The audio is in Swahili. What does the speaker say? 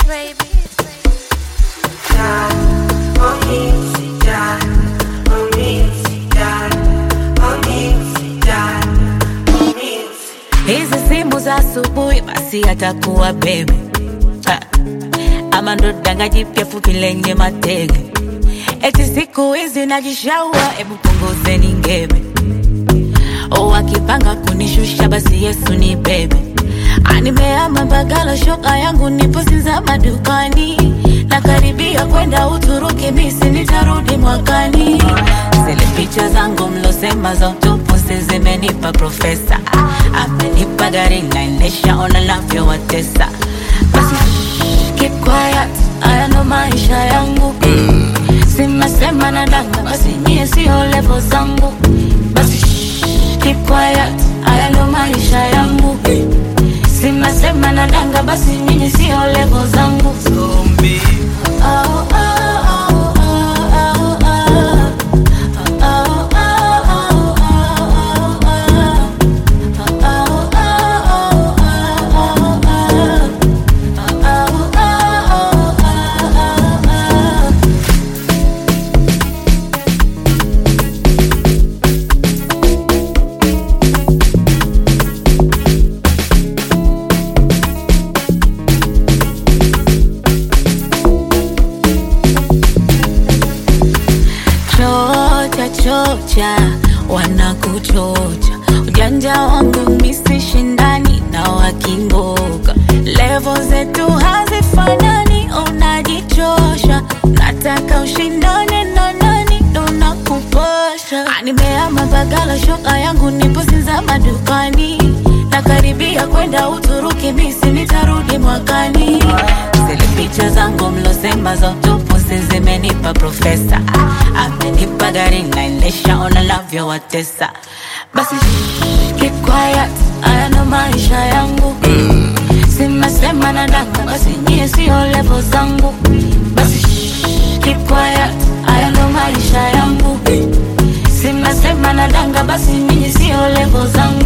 baby. hizi simu za asubuhi basi atakuwa bebe Ha. ama ndo danga jipya fupi lenye matege eti siku hizi najishaua hebu punguzeni ngebe o akipanga kunishusha basi yesu ni bebe animeama bagala shoka yangu nipo sinza madukani nakaribia kwenda uturuki misi nitarudi mwakani zile picha zangu mlosema za utupusi zimenipa profesa amenipa gari naendesha ona navyowatesa basi keep quiet haya ndo maisha yangu simesema na danga basi nyie sio levo zangu basi keep quiet haya ndo maisha yangu simesema na danga basi nyinyi sio levo zangu Oh, oh, oh, oh, oh, oh. Oh, oh, oh, oh, oh, chocha chocha wanakuchocha ujanja wangu misi shindani na wakingoka levo zetu hazifanani unajichosha nataka ushindane na nani ndo nakupasha nimeama bagala shoka yangu nipo sinza madukani nakaribia kwenda uturuki misi nitarudi mwakani zile picha zangu mlosema za utupusi zimenipa profesa amenipa gari naendesha ona navyowatesa basi keep quiet haya ndo maisha yangu simesema na danga basi nyie sio levo zangu basi keep quiet haya ndo maisha yangu simesema na danga basi nyinyi sio levo zangu